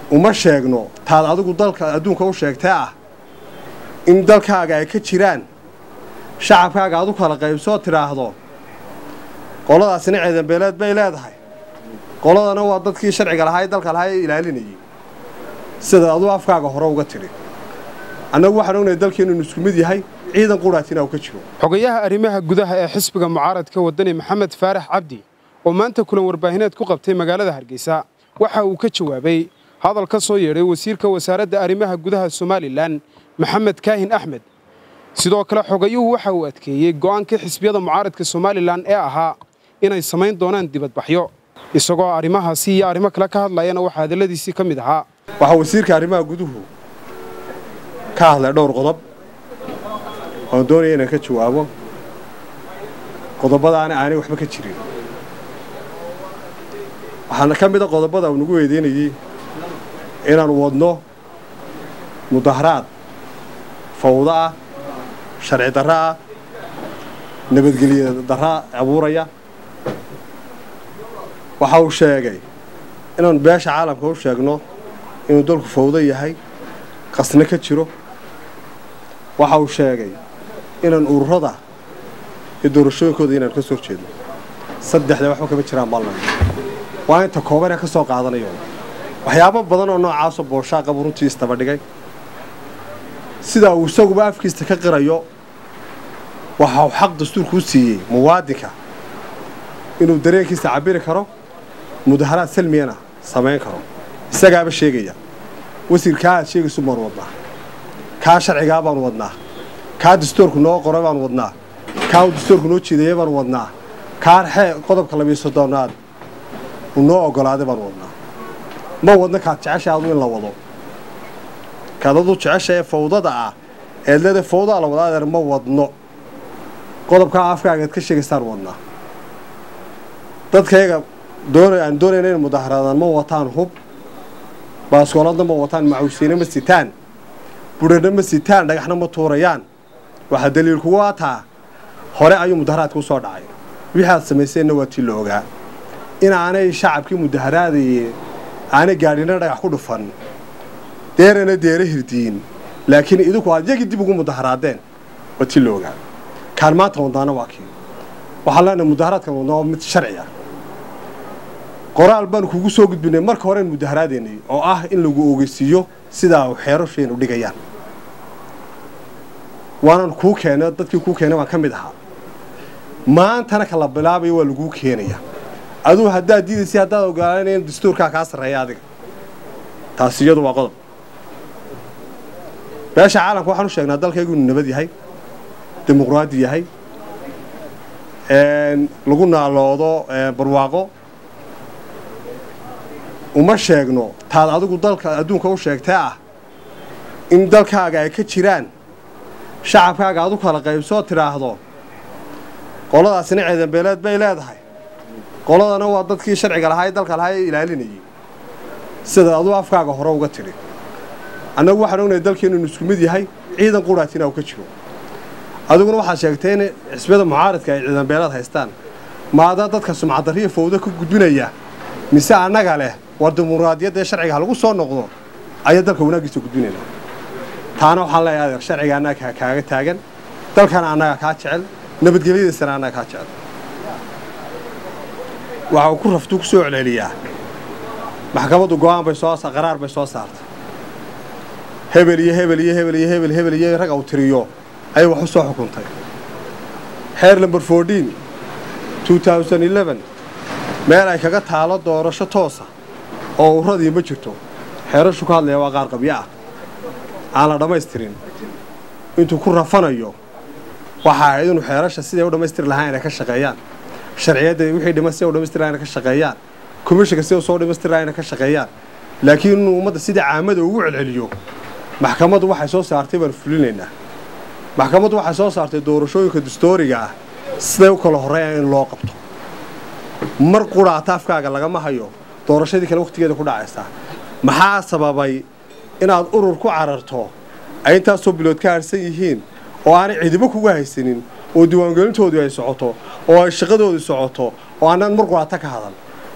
uma sheegno taad adigu dalka adduunka u sheegtee ah in dalkaaga ay ka jiraan shacabkaaga adu kala qaybsoo tidhaahdo qoladaasina ciidanbeeleed bay leedahay qoladana waa dadkii sharciga lahaa ee dalka lahaa ee ilaalinayay sida aduu afkaaga hore uga tidhi annagu waxaan ognahay dalkeennu inu isku mid yahay ciidan quraatina uu ka jiro xogayaha arrimaha gudaha ee xisbiga mucaaradka waddani maxamed faarax cabdi oo maanta kulan warbaahineed ku qabtay magaalada hargeysa waxa uu ka jawaabay hadal ka soo yeedhay wasiirka wasaaradda arrimaha gudaha somalilan maxamed kaahin axmed sidoo kale xogayuhu waxa uu adkeeyey go'aankii xisbiyada mucaaradka somalilan ee ahaa inay samayn doonaan dibadbaxyo isagoo arrimahaasi iyo arrimo kale ka hadlayana waxaa hadalladiisii ka mid ahaa waxaa wasiirka arrimaha guduhu ka hadlay dhowr qodob oon doonaya inaan ka jawaabo qodobadaana aanay waxba ka jirin waxaana ka mid a qodobada uu nagu weydiinayey inaan wadno mudaharaad fawdo ah sharci darro ah nabadgelye darra abuuraya waxa uu sheegay inaan beesha caalamka u sheegno inuu dalku fawdo yahay qasno ka jiro waxa uu sheegay inaan ururada iyo doorashooyinkooda inaan ka soo jeedno saddexda waxba kama jiraan ballan waa inta koobanee ka soo qaadanayo waxyaabo badan oo noocaasoo booshaaqabu runtii istaba dhigay sidaa uu isaguba afkiista ka qirayo waxa uu xaq dastuurku u siiyey muwaadinka inuu dareenkiisa cabiri karo mudaharaad salmiyana samayn karo isagaaba sheegaya wasiirkaa aad sheegaysu baan wadnaa kaa sharcigaa baan wadnaa kaa dastuurku noo qoray baan wadnaa kaa uu dastuurku noo jeedaya baan wadnaa kaa xee qodobka labiyo soddonaad uu noo oggolaaday baan wadnaa ma wadna kaad jecesha adu in la wado kaad adu jecesha ee fawdada ah eed leedahay fawdaa la wadaa adeer ma wadno qodobkaa afkaagaad ka sheegaysaan wadnaa dadkayga doona aan doonayna inay mudaharaadaan ma wataan hub baaskooladna ma wataan macawsiine ma sitaan budhana ma sitaan dhagaxna ma tuurayaan waxaa daliil kugu ataa hore ayuu mudaharaadka u soo dhacay wixii aad samayseenna waa tii la ogaa inaanay shacabkii mudaharaadayeen aanay gaadhina dhagax ku dhufan deerana deere hirdiyin laakiin idinku aad yagii dib ugu mudaharaadeen waa tii la ogaa kaan maanta wadnaana waa kii waxaan leenahay mudaharaadkan wadnaa waa mid sharci ah qoraal baanu kugu soo gudbinay marka horeen mudaharaadaynay oo ah in lagu ogeysiiyo sidaa xeerashaynu dhigayaan waanan kuu keenay dadkii kuu keenay baan ka mid ahaa maantana kala bilaabayo waa laguu keenaya aduu haddaad diidaysay haddaad ogolaanay in dastuurkaa kaa sarreeya adiga taasi iyadu waa qodob beesha caalamka waxaan u sheegnaa dalkaygu inuu nabad yahay dimuqraadi yahay lagu naaloodo barwaaqo uma sheegno taad adigu dalka adduunka u sheegtee ah in dalkaaga ay ka jiraan shacabkaaga adu kala qaybsoo tidhaahdo qoladaasina ciidanbeeleed bay leedahay qoladana waa dadkii sharciga lahaa ee dalka lahaa ee ilaalinayay sida aduu afkaaga hore uga tidhi annagu waxaan ognahay dalkeennu inu isku mid yahay ciidan quraatina uu ka jiro adiguna waxaad sheegtay in xisbiyada mucaaradka ay ciidanbeeleed haystaan maadaa dadka sumcadarriya fawdo ka gudbinaya mise annaga leh war dimuqraadiyadda ee sharciga halagu soo noqdo ayaa dalka wanaaggiisa gudbinaynaa taana waxaan leeyahay adeer sharciga annaga kaaga taagan dalkana annaga kaa jecel nabadgelyadiisana annaga kaa jecel waxa uu ku raftuu ku soo celceliyaa maxkamaddu go'aan bay soo qaraar bay soo saartay hebel iyo hebel iyo hebel iyo hebel hebel iyo rag uu tiriyo ayay wax u soo xukuntay xeer lamber fourteen two thousand eleven meel ay kaga taalo doorasho toosa oo uradii ma jirto xeerashu ka hadlaya waa qaar qabyo ah aan la dhammaystirin intuu ku rafanayo waxa ahayd inuu xeerasha siday u dhammaystiri lahaa inay ka shaqeeyaan sharciyadda wixii dhiman siday u dhammaystiri lahaa inay ka shaqeeyaan komishinka siday soo dhammaystiri lahaa inay ka shaqeeyaan laakiin inuu ummadda sidai caamada ugu celceliyo maxkamaddu waxay soo saartay baan fulinaynaa maxkamaddu waxay soo saartay doorashooyinka dastooriga ah siday u kala horreeyaan in loo qabto mar quraata afkaaga lagama hayo doorashadii kale wakhtigeeda ku dhacaysaa maxaa sababay inaad urur ku cararto ay intaasoo bilood ka harsan yihiin oo aanay cidibo kuga haysanin oo diiwaangelintoodu ay socoto oo ay shaqadoodii socoto oo aanaan mar quraata ka hadan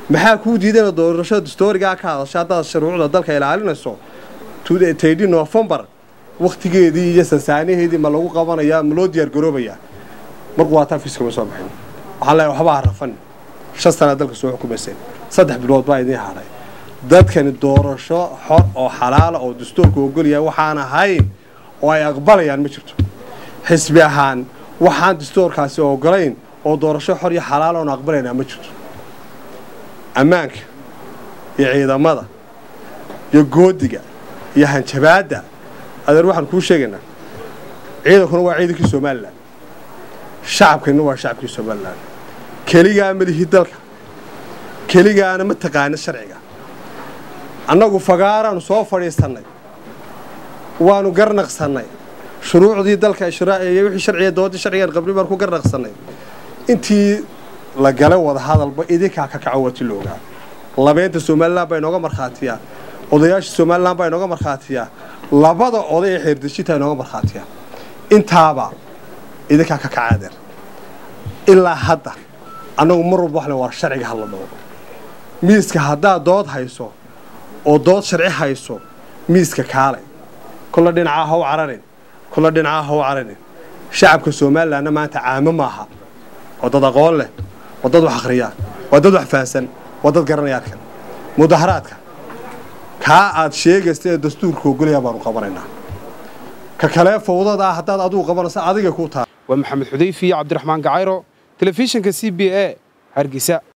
maxaa kuu diidana doorashada dastoorigaa ka hadasha haddaad shuruucda dalka ilaalinayso taydi noofembar wakhtigeedii iyo sansaanaheedii ma lagu qabanayaa ma loo diyaargaroobayaa markuu waataa fiiskama soo baxin waxaan leeyahay waxba ha rafan shan sanaa dalka soo xukumayseen saddex bilood baa idiin hadhay dadkani doorasho xor oo xalaala oo dastuurka ogolyahay waxaan ahayn oo ay aqbalayaan ma jirto xisbi ahaan waxaan dastuurkaasi ogolayn oo doorasho xor iyo xalaala oon aqbalaynaa ma jirto ammaanka iyo ciidamada iyo goodiga iyo hanjabaadda adeer waxaan kuu sheegaynaa ciidankuna waa ciidankii somalilan shacabkana waa shacabkii somalilan keligaa ma lihi dalka keligaana ma taqaana sharciga annagu fagaaraanu soo fadhiisannay waanu garnaqsannay shuruucdii dalka iyo wixii sharciga dooddii sharcigaan qabri baan ku garnaqsannay intii la galay wada hadalba idinkaa ka kaco wati loogaa labeynta somalilan baa inooga markhaatiyaa odayaasha somalilan baa inooga markhaatiyaa labada oday ee xeerdejinta inooga markhaatiyaa intaaba idinkaa ka kaca adeer ilaa hadda annagu mar walba waxle war sharciga hadla dhoogo miiska haddaad dood hayso oo dood sharci hayso miiska kaalay kolla dhinacaa ha u cararin kolla dhinacaa ha u cararin shacabka somalilanna maanta caamo maaha waa dad aqoon leh waa dad wax akhriyaa waa dad wax fahansan waa dad garanaya arkan mudaharaadka kaa aad sheegaysta ee dastuurka ogolayaa baanu qabanaynaa ka kalee fawdada ah haddaad adigu qabanaysa adiga kuu taa waa maxamed xudayfi iyo cabdiraxmaan gacayro telefishinka c b a hargeysa